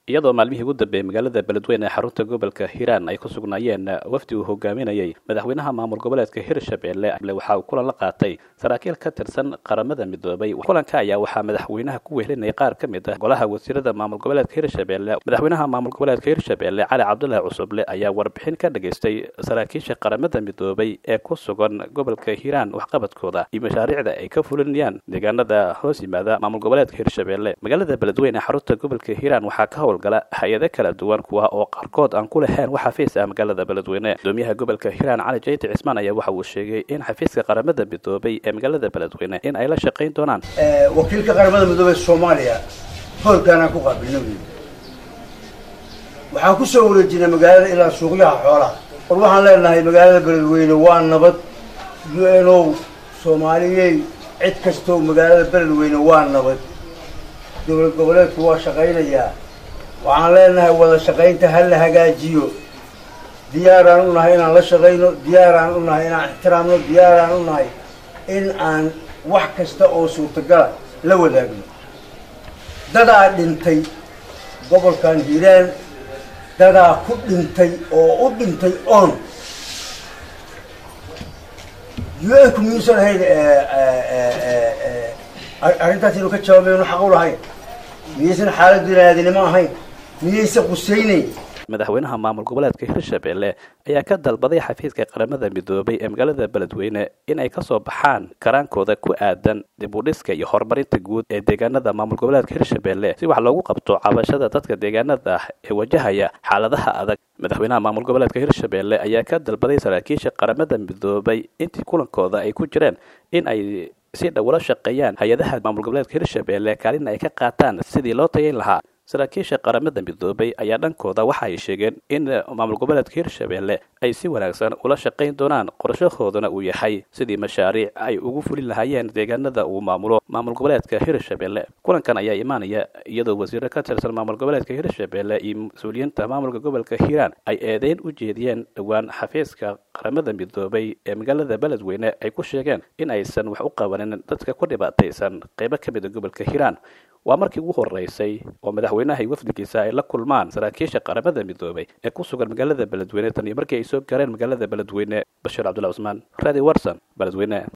iyadoo maalmihii ugu dambeeyey magaalada beledweyne ee xarunta gobolka hiiraan ay ku sugnaayeen wafdi uu hogaaminayay madaxweynaha maamul goboleedka hirshabelle waxa uu kulan la qaatay saraakiil ka tirsan qaramada midoobay kulanka ayaa waxaa madaxweynaha ku wehelinayay qaar ka mid ah golaha wasiirada maamul goboleedka hirshabelle madaxweynaha maamul goboleedka hirshabelle cali cabdulaahi cusuble ayaa warbixin ka dhageystay saraakiisha qaramada midoobay ee ku sugan gobolka hiiraan waxqabadkooda iyo mashaariicda ay ka fulinayaan deegaanada hoos yimaada maamul goboleedka hirshabelle magaalada beledweyne ee xarunta gobolka hiiraan waxaa ka howlgala hay-ado kala duwan kuwa oo qaarkood aan ku lahayn wax xafiis ah magaalada beledweyne gudoomiyaha gobolka hiiraan cali jayti cismaan ayaa waxa uu sheegay in xafiiska qaramada midoobay ee magaalada beledweyne in ay la shaqayn doonaan wakiilka qaramada midoobey soomaaliya hoolkaanaan ku qaabilna wey waxaan kusoo wareejinay magaalada ilaa suuqyaha xoolaha war waxaan leenahay magaalada beledweyne waa nabad u n o soomaaliyey cid kastoo magaalada beledweyne waa nabad dowlad goboleedku waa shaqaynayaa waxaan leenahay wada shaqaynta ha la hagaajiyo diyaaraan u nahay inaan la shaqayno diyaaraan u nahay inaan ixtiraamno diyaaraan u nahay in aan wax kasta oo suurtagala la wadaagno dadaa dhintay gobolkan hiiraan dadaa ku dhintay oo u dhintay oon u n ku miyuusan ahayn arrintaas inuu ka jawaabaynu xaq u lahayn miyaysan xaalad binaadinimo ahayn miyaysan qusaynayn madaxweynaha maamul goboleedka hirshabelle ayaa ka dalbaday xafiiska qaramada midoobay ee magaalada beledweyne in ay kasoo baxaan karaankooda ku aadan dib u dhiska iyo horumarinta guud ee deegaanada maamul goboleedka hirshabelle si wax loogu qabto cabashada dadka deegaanada ah ee wajahaya xaaladaha adag madaxweynaha maamul goboleedka hirshabelle ayaa ka dalbaday saraakiisha qaramada midoobay intii kulankooda ay ku jireen in ay si dhow ula shaqeeyaan hay-adaha maamul goboleedka hirshabelle kaalina ay ka qaataan sidii loo tayayn lahaa saraakiisha qaramada midoobay ayaa dhankooda waxa ay sheegeen in maamul goboleedka hirshabelle ay si wanaagsan ula shaqayn doonaan qorshahoodana uu yahay sidii mashaariic ay ugu fulin lahaayeen deegaanada uu maamulo maamul goboleedka hirshabelle kulankan ayaa imaanaya iyadoo wasiiro ka tirsan maamul goboleedka hirshabelle iyo mas-uuliyiinta maamulka gobolka hiiraan ay eedeyn u jeediyeen dhowaan xafiiska qaramada midoobay ee magaalada beledweyne ay ku sheegeen in aysan wax u qabanin dadka ku dhibaataysan qeybo ka mida gobolka hiiraan waa markii ugu horeysay oo madaxweynaha iyo wafdigiisa ay la kulmaan saraakiisha qaramada midoobay ee ku sugan magaalada beledweyne tan iyo markii ay soo gaareen magaalada beledweyne bashiir cabdullahi cusmaan radi warson beledweyne